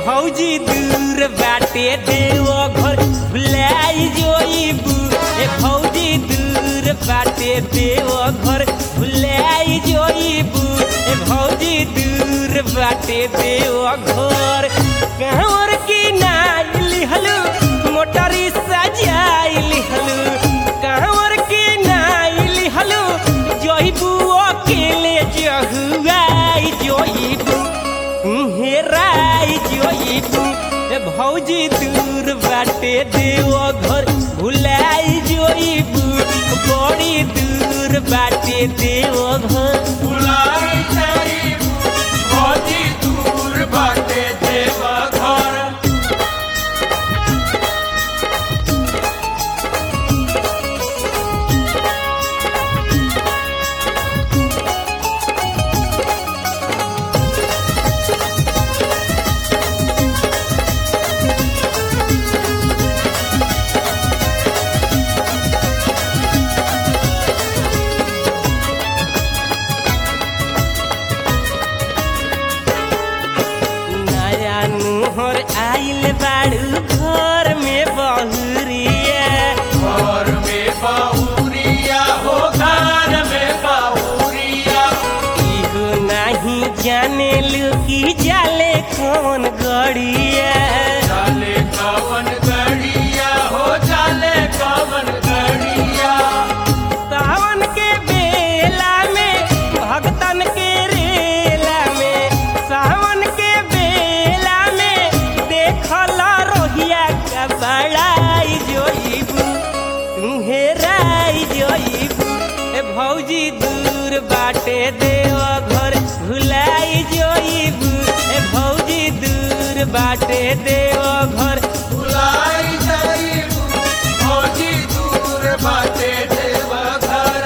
भौजी दूर बाटे देव घर भुलाई जोइबू ए भौजी दूर बाटे देव घर भुलाई जोइबू ए भौजी दूर बाटे देव घर कहवर की नाई लिहलू मोटरी सजाई लिहलू कहवर की नाई लिहलू जोइबू अकेले जहुआई जोइबू हेराई जोइबू ए भौजी दूर बाटे देव घर भुलाई जोइबू बड़ी दूर बाटे देव घर बुलाई जाइबू भौजी दूर बाटे देवा घर नया नुहर आइल बाड़ू घर में बहुरिया घर में बाहुरिया हो घर में बाहुरिया इहो नहीं जाने लू की जाले कौन गड़िया चाले कवन गड़िया हो चाले कवन गड़िया सावन के बेला में भगतन के रेला में सावन के बेला में देखला रोहिया का बड़ाई जोइबू तुम्हे राई जोइबू ए भौजी दूर बाटे देव घर भुलाई जोइबू ए भौजी दूर बाटे देव घर बुलाई जाइबू भौजी दूर बाटे देवा घर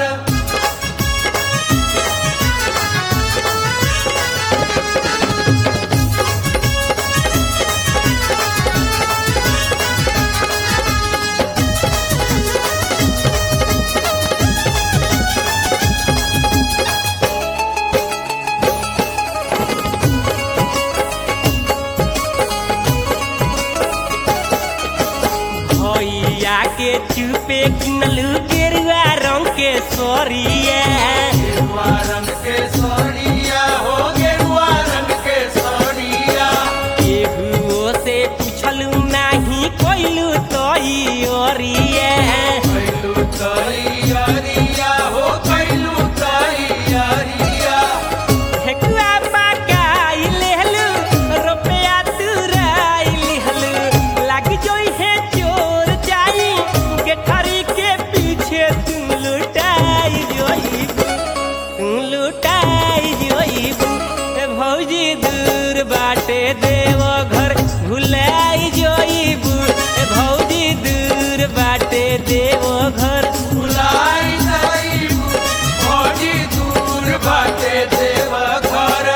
भैया के चुपे किनलू गेरुआ रंग के सोरिया गेरुआ रंग के सोनिया हो गेरुआ रंग के सोनिया केहुओ से पूछलू नाही कोइलू तोई ओरिया कैलू तैयारिया हो कैलू तैयारिया ठेकुआ पकाई लेहलू रुपया तुराई लिहलू लाग जोई है चोर जाई गेठरी के पीछे तुम लुटाई जोईबू तुम लुटाई जोईबू ए भौजी दूर बाटे देव घर भुलाई जोईबू ए भौजी दूर बाटे देव घर बुलाई जाइबू भौजी दूर बाटे देवा घर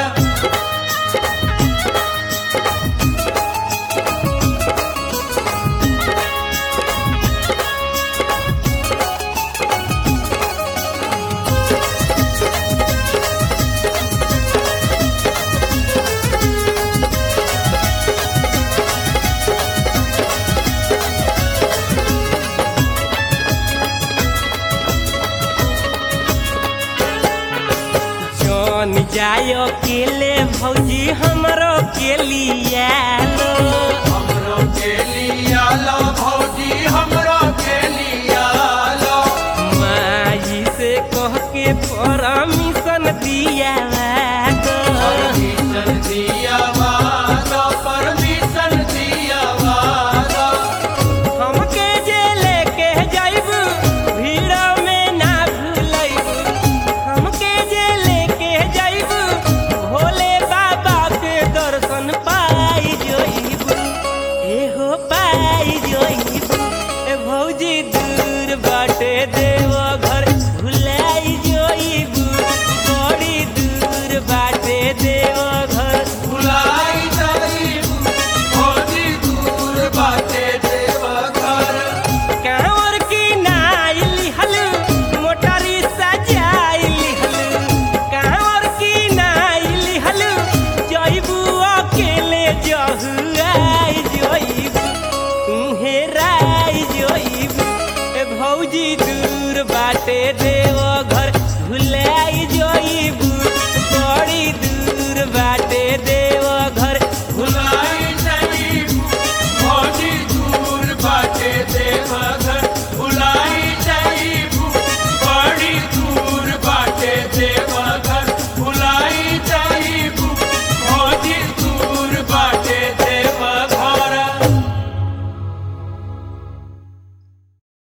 जौन जायो केले भौजी हमरो के लिया लो हमरो के लिया लो भौजी हमरो के लिया लो माई से कह के परमिशन दिया दो परमिशन दिया वादा परमिशन दिया वादा हमके जे लेके जाइबू भीड़ में ना भूलैबू हमके जे लेके जाइबू भोले बाबा के दर्शन पाई जोइबू एहो पाई जोइबू ए भौजी दूर बाटे देव घर भुलाई जोइबू बड़ी दूर रे